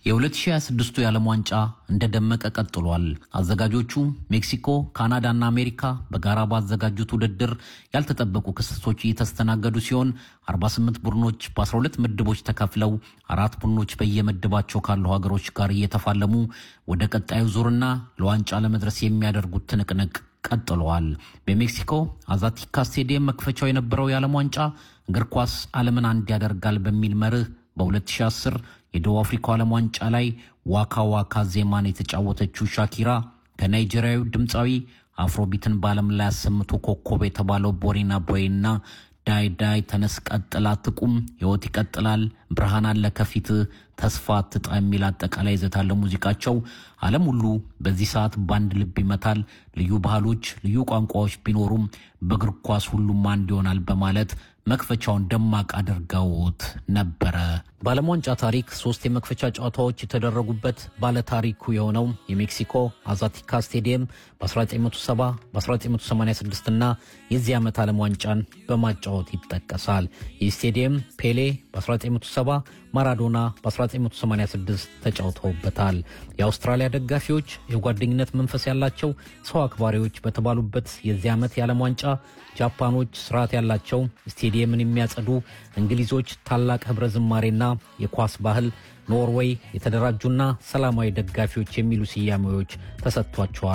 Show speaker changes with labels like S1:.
S1: የ2026ቱ የዓለም ዋንጫ እንደደመቀ ቀጥሏል። አዘጋጆቹ ሜክሲኮ፣ ካናዳና አሜሪካ በጋራ ባዘጋጁት ውድድር ያልተጠበቁ ክስተቶች እየተስተናገዱ ሲሆን 48 ቡድኖች በ12 ምድቦች ተከፍለው አራት ቡድኖች በየምድባቸው ካሉ ሀገሮች ጋር እየተፋለሙ ወደ ቀጣዩ ዙርና ለዋንጫ ለመድረስ የሚያደርጉት ትንቅንቅ ቀጥለዋል። በሜክሲኮ አዛቲካ ስቴዲየም መክፈቻው የነበረው የዓለም ዋንጫ እግር ኳስ ዓለምን አንድ ያደርጋል በሚል መርህ በ2010 የደቡብ አፍሪካው ዓለም ዋንጫ ላይ ዋካ ዋካ ዜማን የተጫወተችው ሻኪራ ከናይጄሪያዊ ድምፃዊ አፍሮቢትን በዓለም ላይ አሰምቶ ኮከብ የተባለው ቦሪና ቦይና ዳይ ዳይ ተነስ ቀጥላ ትቁም ሕይወት ይቀጥላል ብርሃን አለ ከፊት ተስፋ አትጣ የሚል አጠቃላይ ይዘት ያለው ሙዚቃቸው ዓለም ሁሉ በዚህ ሰዓት በአንድ ልብ ይመታል። ልዩ ባህሎች፣ ልዩ ቋንቋዎች ቢኖሩም በእግር ኳስ ሁሉም አንድ ይሆናል በማለት መክፈቻውን ደማቅ አድርገውት ነበረ። በዓለም ዋንጫ ታሪክ ሶስት የመክፈቻ ጨዋታዎች የተደረጉበት ባለታሪኩ የሆነው የሜክሲኮ አዛቲካ ስቴዲየም በ1970 በ1986 እና የዚህ ዓመት ዓለም ዋንጫን በማጫወት ይጠቀሳል። ይህ ስቴዲየም ፔሌ በ1970 ማራዶና በ1986 ተጫውተውበታል። የአውስትራሊያ ደጋፊዎች የጓደኝነት መንፈስ ያላቸው ሰው አክባሪዎች በተባሉበት የዚህ ዓመት የዓለም ዋንጫ ጃፓኖች ስርዓት ያላቸው ስቴዲየምን የሚያጸዱ፣ እንግሊዞች ታላቅ ህብረ ዝማሬና የኳስ ባህል፣ ኖርዌይ የተደራጁና ሰላማዊ ደጋፊዎች የሚሉ ስያሜዎች ተሰጥቷቸዋል።